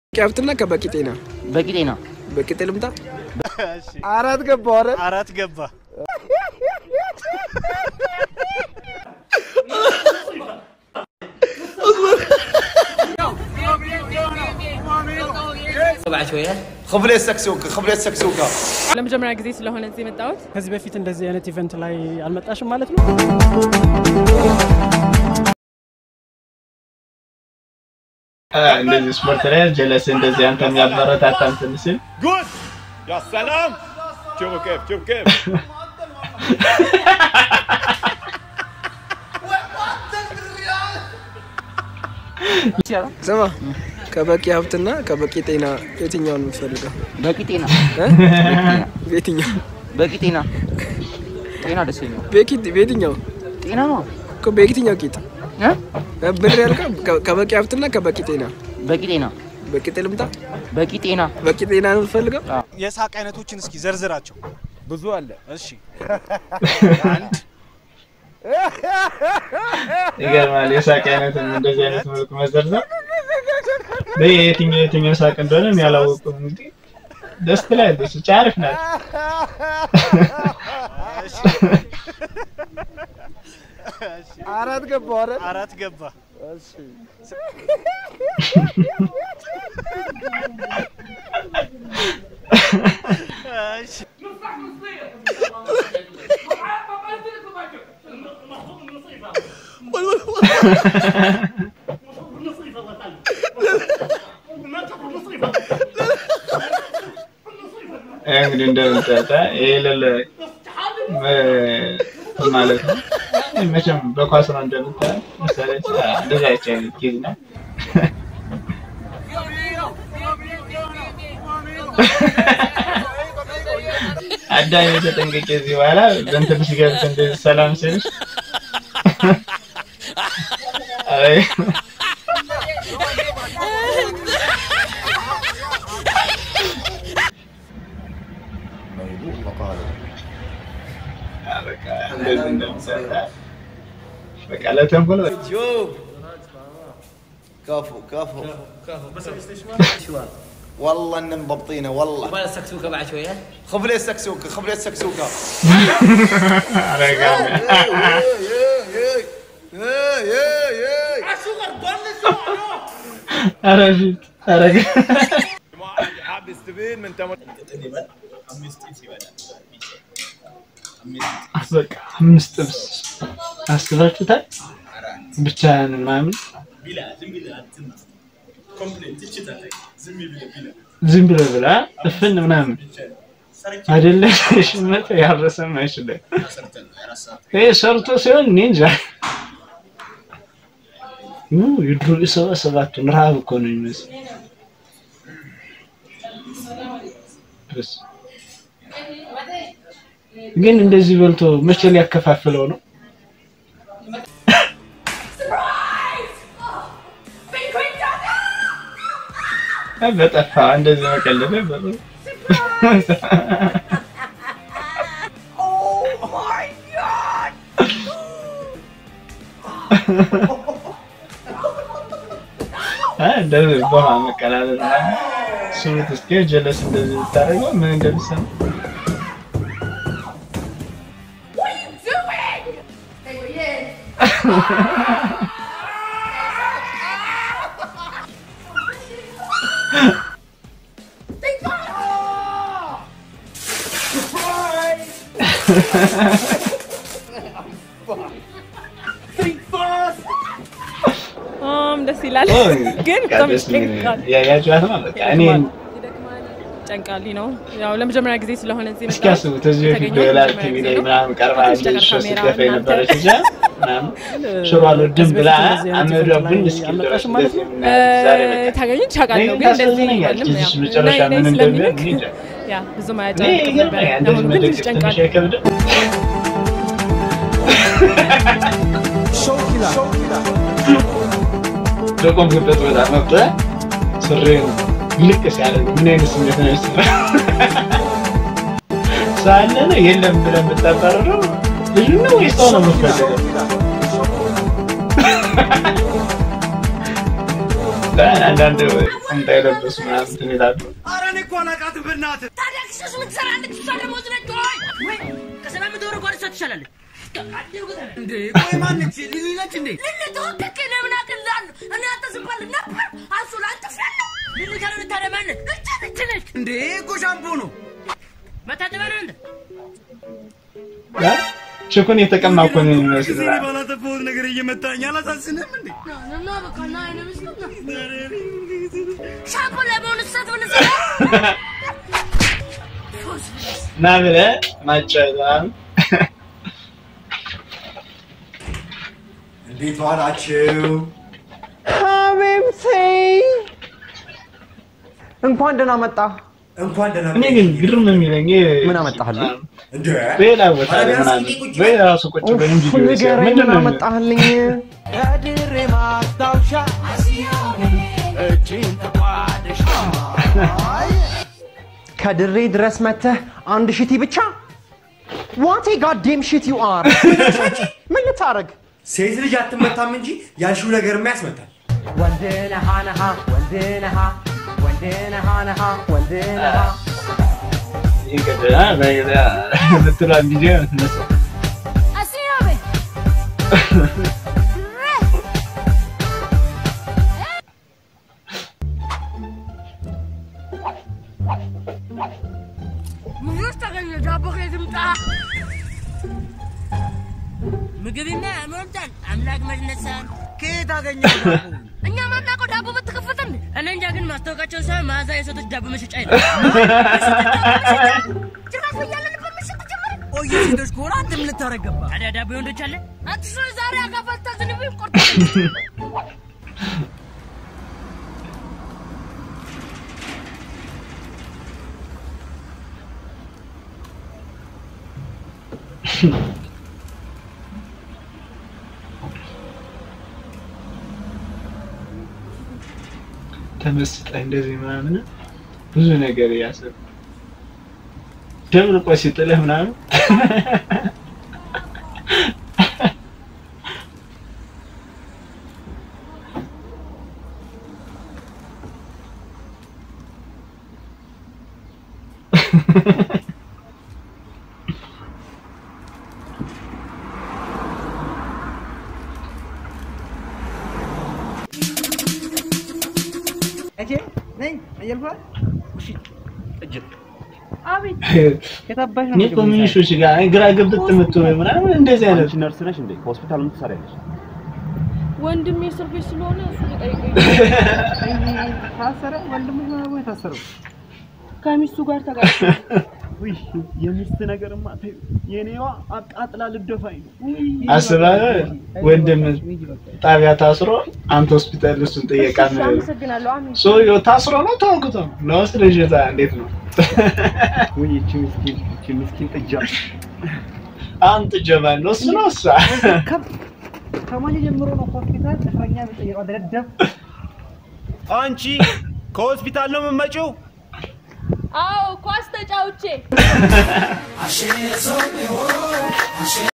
ከብትና ከበቂ ጤና በቂ ጤና በቂ ልምጣ አራት ገባ አረ አራት ገባ። خبلة سكسوكة خبلة سكسوكة ለመጀመሪያ ጊዜ ስለሆነ እዚህ የመጣሁት ከዚህ በፊት እንደዚህ አይነት ኢቨንት ላይ አልመጣሽም ማለት ነው? እንደዚህ ስፖርት ላይ ጀለስ እንደዚህ አንተ የሚያበረታታ እንትን ሲል جود يا سلام شوفوا كيف شوف كيف ስማ ከበቂ ሀብትና ከበቂ ጤና የትኛውን የምትፈልገው? በቂ ጤና እ? በየትኛው በቂ ጤና ጤና ደስ የሚለው በቂ- በየትኛው ጤና ነው እኮ በየትኛው ቂጥ እ? ብር ያልከው ከ- ከበቂ ሀብትና ከበቂ ጤና በቂ ጤና በቂ ልምጣ በቂ ጤና በቂ ጤና ነው የምትፈልገው? የሳቅ አይነቶችን እስኪ ዘርዝራቸው። ብዙ አለ። እሺ አንድ ይገርማል። የሳቅ አይነትም እንደዚህ አይነት መልኩ መዘርዘር በይ የትኛው የትኛው ሳቅ እንደሆነ ያላወቁም እንግዲህ ደስ ትላለች። ብቻ አሪፍ ናት። አራት ገባ አረ አራት ገባ። እሺ ይሄ እንግዲህ እንደምታታ ይሄ የሌለ እ- ማለት ነው። መቼም በኳስ ነው እንደምታየው ምሳሌ እንደዛ አይቻል ጊዜ ነው። አዳሚ ተጠንቅቄ እዚህ በኋላ በእንትን ሲገብት እንደዚህ ሰላም ስልሽ አይ በቃ እንደዚህ እንደምሰራ በቃ ለተንኮል በቃ شوف كفو كفو والله ان مضبطينه والله ባለ ሰክሱከ بعد شويه خبلة سكسوكة خبلة سكسوكة አረጋሚ ኧረ ፊት አረጋ حابب تستفيد من تمر በቃ አምስት ጥብስ አስባችሁታል? ብቻህን ምናምን ዝም ብለህ ብላ እፍን ምናምን አይደለ ሽመት ያረሰም አይችልም። ይሄ ሰርቶ ሲሆን እኔ እንጃ ኡ የድሮ ሰባ ሰባቱን ረሃብ እኮ ነው የሚመስል በስ ግን እንደዚህ በልቶ መቼ ሊያከፋፍለው ነው? በጠፋ እንደዚህ መቀለድ በ እንደዚህ በውሃ መቀላለድ ምናምን ስሙት እስኪ ጀለስ እንደዚህ ብታደርገው ምን እንደሚሰማ አም ደስ ይላል፣ ግን በቃ በጣም ደስ የሚል ይጨንቃል። ያያችኋት ነው በቃ እኔ ይደክማል፣ ይጨንቃል ነው ያው ለመጀመሪያ ጊዜ ስለሆነ እዚህ እስኪ የመጣሁት አስቡት እዚህ በፊት የተገኘሁት ዶላር ለመጀመሪያ ቲቪ ጊዜ ላይ ነው። ምናምን ቀርባ ትንሽ ነገር ልጅ ካሜራ ስትገፋ እናንተ- የነበረች ልጅ ምናምን ሽሮ አልወድም ብላ አመዷ ቡን እስኪል ድረስ እንደዚህ የምናያት ዛሬ በቃ ታገኙ ቻቃለሁ እኔ ግን እንደዚህ ታሳዝነኛለች። አይልም። ልጅሽ ያው መጨረሻ ናይ- ናይ ምን እንደሚሆን ስለሚልክ እኔ እንጃ። ያ ብዙም እኔ አያጨንቅም ነበር። ይገርመኛል እንደዚህ አሁን ግን መደገፍ ትንሽ ትንሽ ጨንቃል። አይከብድም? በቆምክበት ቦታ መብጠህ ሱሪህን ልቅ ሲያደርግ ምን አይነት ስሜት ነው የሚሰማህ? ሰው አለ ነው የለም ብለህ የምታባርረው ልጁ ነው ወይስ ሰው ነው የምትፈልገው? አንዳንድ ቁምጣ የለበሱ ምናምን እንትን ይላሉ። ኧረ እኔ እኮ አላውቃትም በእናትህ። ታዲያ ክሰስ ምን ትሰራለች? እሷ ደሞዝ ነች ወይ? ወይ ከሰላም መቶ ብር ጓደኛ ትሻላለች። እንዴ ቆይ ማነች? ሊሊ ነች እንዴ? ሊሊ ተወደክ እኔ ምን አቅልላለሁ? እኔ አንተ ዝም በል ነበር አንሱ ለአንተ ፍያለሁ። ሊሊ ካልሆነ ታዲያ ማነች? እች ነች ነች እንዴ እኮ ሻምፖ ነው መታጠቢያ ነው እንደ ችኩን የተቀማ እኮ ነው የሚመስል ጊዜ ባላጠፋሁት ነገር እየመታኝ አላሳዝንም እንዴ? እና በቃ ና አይነ ምስል ሻምፖ ለመሆኑ ሰት ምን ና ብለህ ማጫወት ምናምን እንዴት ዋላችሁ? ሀቢብቲ እንኳን ደህና መጣ። እንኳን ደህና እኔ ግን ግርም የሚለኝ ምን አመጣህልኝ? እንዴ ሌላ ቦታ ላይ ምናምን ወይ ራሱ ቁጭ ብለን ቪዲዮ ሲያይ ንገረኝ፣ ምንድን ምን ነው አመጣህልኝ? ከድሬ ማስታወሻ እጅን ተቋደሽ ከድሬ ድረስ መተህ አንድ ሽቲ ብቻ ዋቴ ጋዴም ሽት ዩ አር ምን ልታረግ? ሴት ልጅ አትመታም እንጂ ያልሽው ነገርማ ያስመታል። ወንድ ነሃ ነሃ ወንድ ነሃ ወንድ ነሃ ነሃ ወንድ ነሃ ይቀጥላል በሌላ የምትሏን ቪዲዮ ነው የምትመስለው። ምኞች ተገኘ ዳቦ ከየት ይምጣ? ምግብና ያመርጣል አምላክ መነሳን ከየት አገኘ እኛ ማናውቀው ዳቦ በተከፈተ እንዴ? እኔ እንጃ ግን ማስታወቂያቸውን ሳይሆን መዓዛ የሴቶች ዳቦ መሸጫ ይላል። ጭራሽ በያለንበት መሸጥ ጀመረ። ቆይ ሴቶች ከሆነ አንተ ምን ልታረግ ገባ? ታዲያ ዳቦ የወንዶች አለ? አትሽ ዛሬ አጋፋልታ ዝንብ ቆርጦ ተመስጠህ እንደዚህ ምናምን ብዙ ነገር እያሰብክ ደብርቆ ሲጥልህ ምናምን እጄ ነኝ አየልኳል እሺ እጅ አቤት የታባሽ እኔ እኮ ምን ሹሽ ጋር ግራ ገብት የምትሆነው ምናምን እንደዚህ አይነት ነርስ ነሽ እንዴ ሆስፒታል ምን ትሰሪያለሽ ወንድሜ እስር ቤት ስለሆነ እሱ ሊጠይቀኝ ታሰረ ወንድምህ ነው ወይ ታሰረው ከሚስቱ ጋር ተጋጭ ውይ የሚስት ነገርማ ተይው የኔዋ አቃጥላ ልደፋኝ ነው ውይ አስበህ ወንድም ጣቢያ ታስሮ አንተ ሆስፒታል እሱን ጠየቃ ነው አመሰግናለሁ አሜን ሰውየው ታስሮ ነው ታውቁት ነው ነው ስለዚህ እንዴት ነው ውይ እቺ ምስኪን እቺ ምስኪን ጥጃ አንተ ጀማል ነው እሱ ነው እሷ ከማን ጀምሮ ነው ሆስፒታል እስረኛ የሚጠየቀው ደደብ አንቺ ከሆስፒታል ነው የምትመጪው? አዎ ኳስ ተጫውቼ